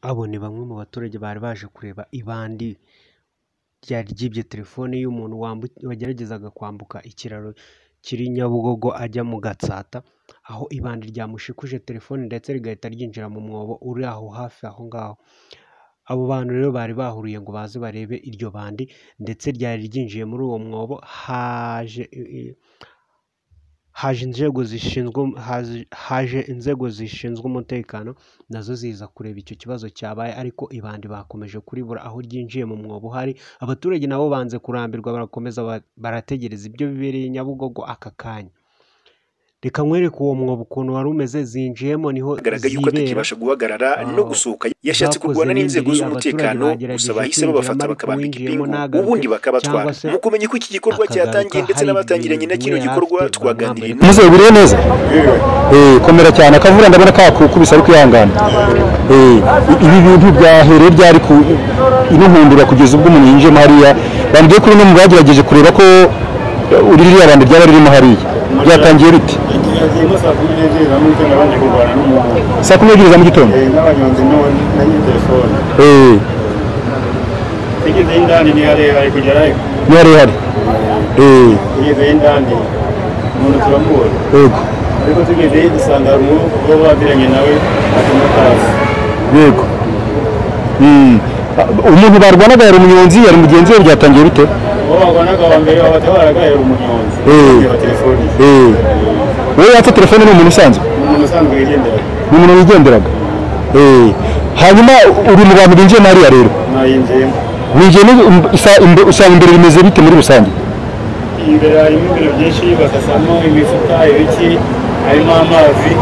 Abo ni bamwe mu baturage bari baje kureba ibandi ry'ibyo telefone y'umuntu wageragezaga kwambuka ikiraro kiri Nyabugogo ajya mu Gatsata, aho ibandi ryamushikuje telefone ndetse rigahita ryinjira mu mwobo uri aho hafi aho ngaho. Abo bantu rero bari bahuriye ngo baze barebe iryo bandi ndetse ryari ryinjiye muri uwo mwobo, haje inzego zishinzwe umutekano nazo ziza kureba icyo kibazo cyabaye ariko ibandi bakomeje kuribura aho ryinjiye mu mwobo uhari, abaturage nabo banze kurambirwa barakomeza barategereza ibyo bibereye Nyabugogo aka kanya. Reka nkwereke uwo mwobo ukuntu wari umeze, zinjiyemo niho agaragaye yuko atakibasha guhagarara no gusohoka, yashatse kurwana n'inzego z'umutekano gusa bahise babafata bakabambika ipingu ubundi bakabatwara. Mu kumenya uko iki gikorwa cyatangiye ndetse n'abatangiranye na kino gikorwa twaganiriye Muzehe buriye neza? Eh, komera cyane akavura ndabona kakukubise ariko ihangane. Eh, ibi bintu byahereye byari ku inuhundura kugeza ubwo umuntu yinjiyemo hariya, bambwiye ko no mu bagerageje kureba ko uri ririya bandi ryaba ririmo hariya byatangiye bite saa kumi n'ebyiri za mu gitondo ni harehare kugera ni harehare ugezeye indani umuntu turamubona yego ariko tugezeye dusanga hari umwuka uba wabiranye nawe atuma atazi yego umuntu barwanaga yari umunyonzi yari mugenzi we byatangiye bite uwo barwanaga wa mbere wabatabaraga yari umunyonzi wa telefoni wowe yatse telefone ni umuntu usanzwe umuntu usanzwe wigendera ni umuntu wigenderaga hanyuma uri mu bantu binjiye muri hariya rero nayinjiyemo winjiye usanga imbere bimeze bite muri rusange imbere harimo ibintu byinshi bakasamo imifuka ibiki harimo amazi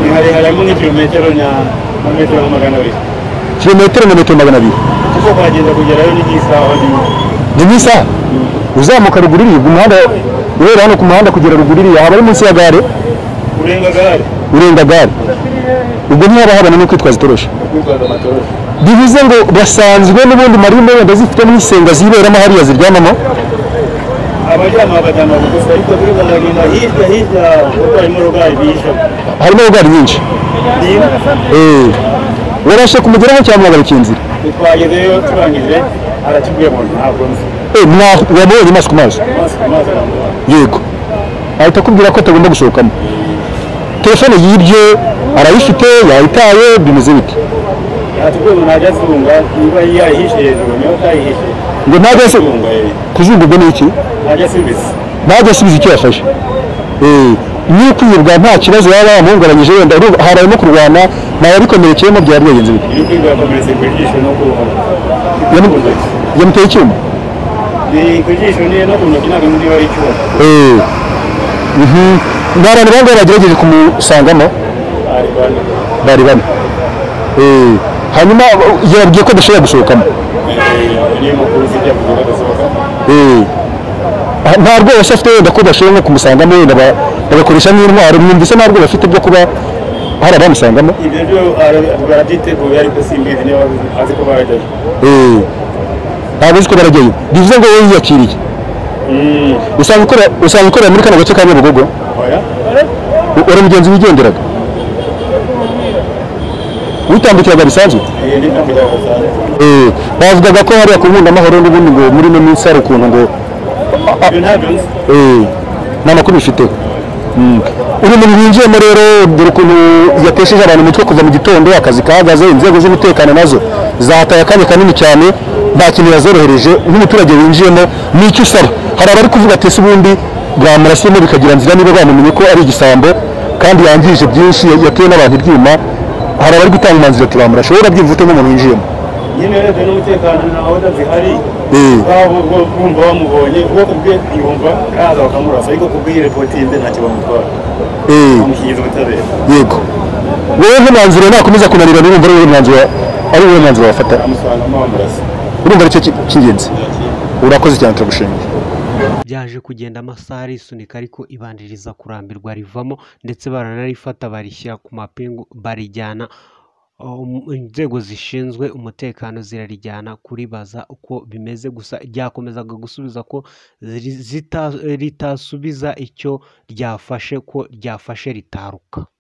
ni harehare harimo nk'ikirometero na na metero nka magana abiri kilometero na metero magana abiri kuko kuhagenda kugerayo ni nk'isaha nyuma ni nk'isaha uzamuka ruguru iriya ubwo umuhanda guhera hano ku muhanda kugera ruguru iriya haba ari munsi ya gare urenga gare urenga gare ubwo ntihaba habona no kwitwaza itoroshi kwitwaza amatoroshi bivuze ngo basanzwe n'ubundi marine wenda zifite n'isenga ziberamo hariya ziryamamo abaryama baryama bugufi ariko turi baragenda hirya hirya kuko harimo rogari bije harimo rogari nyinshi warashe kumugeraho cyangwa mwagaruka inzira twagezeyo turangije arakibwiye ngo ntabwo nzi wamubonye amaso ku maso amazi ku mazi aramubona yego ahita akubwira ko atagomba gusohokamo telefone y'ibyo arayifite yayitaye bimeze bite aratubwiye ngo ntajya azunga niba yayihishe hejuru niba atayihishe ngo ntajya ase azunga ye kuzungurwa n'iki ntajya asubiza ntajya asubiza icyo yafashe Eh, niyo kwibwa nta kibazo yaba yamuhungabanyije wenda urumva hari arimo kurwana nawe abikomerekeyemo byari byagenze bite iyo kwiga yakomeretse ku jisho no ku Yamu- ntoki yamuteye icyuma ni ku jisho ni no ku ntoki ntabwo niba ari icyuma Eh, mhm. ni abantu bangahe bagerageje kumusangamo ari bane bari bane Eh, hanyuma yababwiye ko adashobora gusohokamo Eh, niyo makuru zijya kugura agasohoka Eh, nta rwoba se afite wenda ko bashobora nko kumusangamo wenda ba- bagakoresha nk'intwaro mwumvise nta rwoba afite byo kuba hari abamusangamo ibyo byo ara- barabyiteguye ariko simbizi niba azi ko barajyayo Eh, ntabwo uzi ko barajyayo bivuze ngo wowe yiyakiriye usanga ukora- usanga ukorera muri kano gace ka nyabugogo oya U- uri mugenzi wigenderaga witambukiraga bisanzwe iyi ni ntabwo yabazanye Eh, bavugaga ko hariya ku nkunda amahoro n'ubundi ngo muri ino minsi hari ukuntu ngo ibyo ntabyo nzi eh, nta makuru bifiteho Mm. uyu muntu winjiyemo rero dore ukuntu yatesheje abantu umutwe kuva mu gitondo akazi kahagaze inzego z'umutekano nazo zahataye akanya kanini cyane nta kintu yazorohereje nk'umuturage winjiyemo ni icyo usaba hari abari kuvuga ati ese ubundi bwamurasiyemo bikagira nzira niba bamumenye ko ari igisambo kandi yangije byinshi yateye n'abantu ibyuma hari abari gutanga umwanzuro ati bamurashe wowe urabyumva ute nk'umuntu winjiyemo nyine urebye n'umutekano ntawe utazihari Eh. waba bwumva bamubonye ubwoko bwe yumva araza bakamurasa ariko kubw'iyi repotinze ntacyo bamutwara Eh. bamushyikiriza ubutabera yego wowe nk'umwanzuro nakomeza kunanirwa niba ari wowe mwanzuro ari wowe mwanzuro wafata bamusangamo bamurasa urumva aricyo ki- cy'ingenzi urakoze cyane turagushimiye byaje kugenda amasaha arisunika ariko ibandi riza kurambirwa rivamo ndetse baranarifata barishyira ku mapingu barijyana um, inzego zishinzwe umutekano zirarijyana kuribaza uko bimeze gusa ryakomezaga gusubiza ko ri- zita- ritasubiza icyo ryafashe ko ryafashe ritaruka